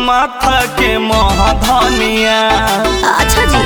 माथा के मोह धनिया अच्छा जी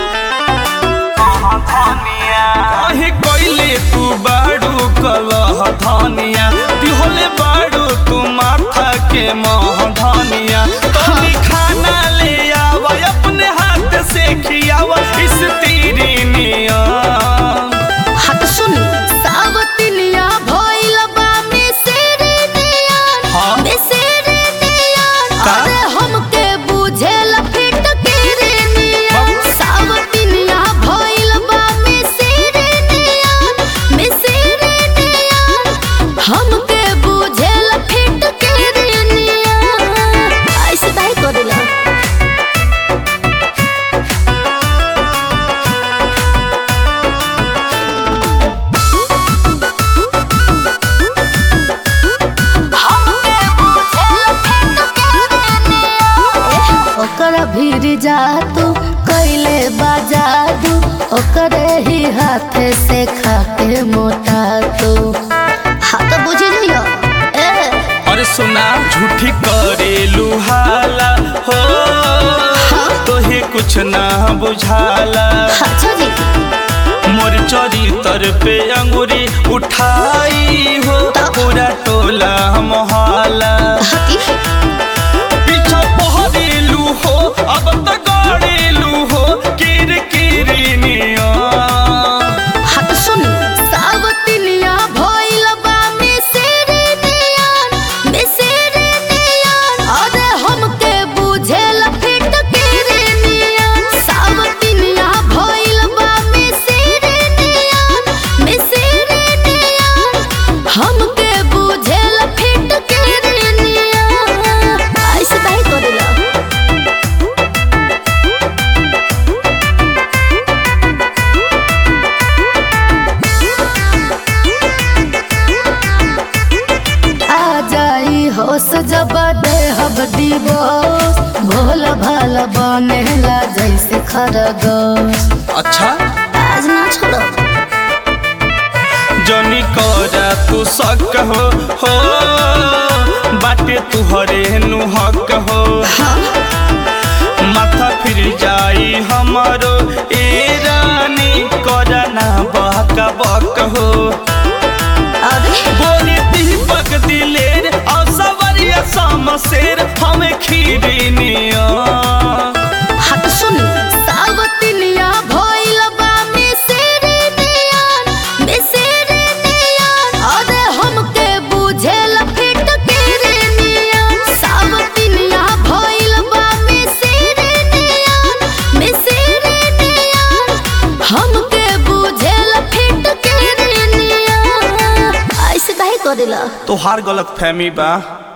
काहे कोइले तू बाड़ू कलह धनिया दिहोले बाड़ू तू माथा के मोह धनिया तनी खाना ले आवा अपने हाथ से खियावा इस तीरी निया हट सुन सावतिनिया भइल बा मिसरी नियन हाँ? मिसरी नियन का? अरे हमके बुझेल फिट गिरी नियन सावतिनिया भइल बा मिसरी नियन मिसरी नियन हमके बुझेल फिट गिरी नियन ऐसे काहे करेला ओकर भीर जा तू कैले बाजा दू ओकरे ही हाथ से खाके मोटा तू हाथ बुझ लियो ए अरे सुना झूठी करे लुहाला हो तोहे कुछ ना बुझाला अच्छा जी मोर चरितर पे अंगुरी उठाई हो पूरा टोला मोहल्ला हती पीछा पहरेलू हो अब त गाड़ेलू हो किर किरनिया हाथ सुन सावतिनिया भइल बा मिसरी नियन मिसरी नियन अरे हमके बुझेल फिट गिरी नियन सावतिनिया भइल बा मिसरी नियन मिसरी नियन हमके बुझेल फिट गिरी नियन ऐसे काहे करेला आ जाई होश जब देहब दिवस भोल भाल बनेला जैसे खरगोश अच्छा आज ना छोड़ो जनी करा तू सक हो हो बाटे तुहरे नुहक हो माथा फिर जाई हमारो ए रानी करा ना बहक बक हो अरे बोली दीपक दिलेर और सवरिया समशेर हमें खीरी निया हट सुन सावतिनिया भइल बा मिसरी नियन मिसरी नियन अरे हमके बुझेल फिट गिरी नियन सावतिनिया भइल बा मिसरी नियन मिसरी नियन हमके बुझेल फिट गिरी नियन ऐसे काहे करेला तोहार गलत फहमी बा